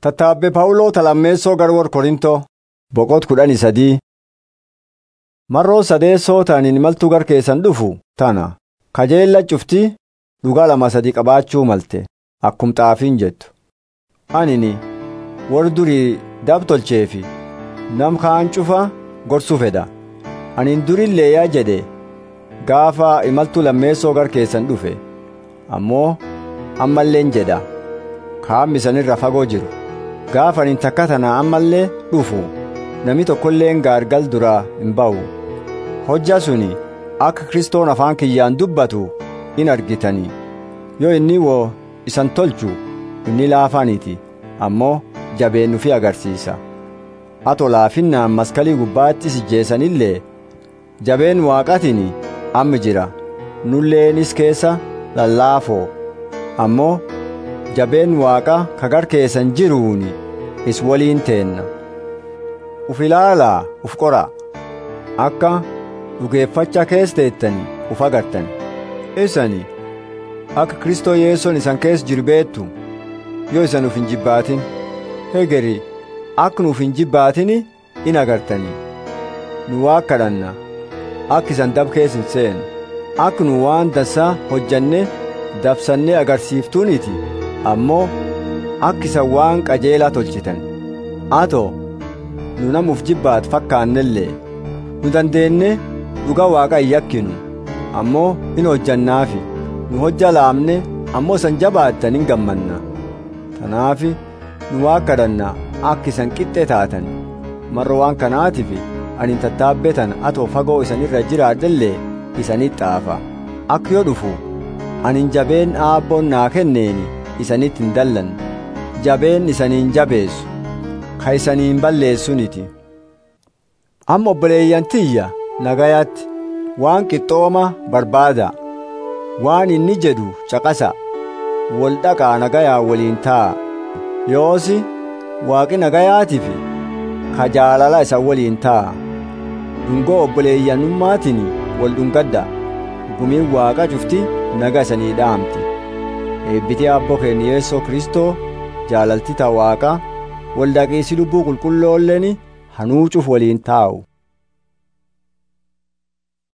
Tattaabbe Phaawuloo Talammeessoo Garwoor Korintoo boqot kudhanii sadii Marroo sadeessoo ta'aniin imaltuu gar keessan dhufu tana kajeella cuftii dhugaa lama sadii qabaachuu malte akkum xaafiin jettu anini warri durii dab tolcheefi nam kaan cufa gorsuu fedha anin durillee yaa jedhe gaafa imaltuu lammeessoo gar keessan dhufe ammoo ammalleen jedha kaammisanirra fagoo jiru gaafa anin takka tana ammallee dhufu nami tokkolleen gaargal duraa hin ba'u hojja suni akka kristoon afaan kiyyaan dubbatu in argitanii yoo inni woo isan tolchu inni laafaaniiti ammoo jabeennu fi agarsiisa ato laafinnaan maskalii gubbaatti sijjeessanillee jabeen waaqatiin amma jira nulleenis keessa lallaafoo ammoo jabeen waaqa kagar keessan jiruuni is waliin teenna uf ilaalaa uf qoraa akka dhugeeffacha keessa teettanii uf agartan isani akka kristoo yeessoon isan keessa jiru beettu yoo isan uf hin jibbaatin hegeri akka nuuf hin jibbaatini in agartanii nu waa kadhanna akka isan dab keessa hin seenu akka nu waan dassaa hojjanne dabsannee agarsiiftuuniti ammoo akka isan waan qajeelaa tolchitan atoo nu namuuf jibbaat fakkaannellee nu dandeenne dhuga waaqa hin yakkinu ammoo in hojjannaafi nu hojja laamne ammoo isan jabaattan hin gammanna tanaafi nu waa kadhanna akka isan qixxe taatan marra waan kanaatiif ani tattaabbetan atoo fagoo isanirra jiraadhellee isanit xaafa akka yoo dhufu anin jabeen aabboon naa kenneeni isanitti hin dallan jabeen isaniin jabeessu ka isaniin balleessuniti amma obboleeyyan tiyya nagayaatti waan qixxooma barbaada waan inni jedhu caqasa wal dhaqaa nagayaa waliin taa'a yoosi waaqi nagayaatiif ka jaalala isa waliin taa'a dhungoo obboleeyyanummaatiin wal dhungadda gumiin waaqa cufti naga isanii dhaamti eebbitee abboo keenya yeessoo kristoo jaalalti ta waaqa wal dhaqiisi lubbuu qulqulloolleen hanuucuuf waliin taa'u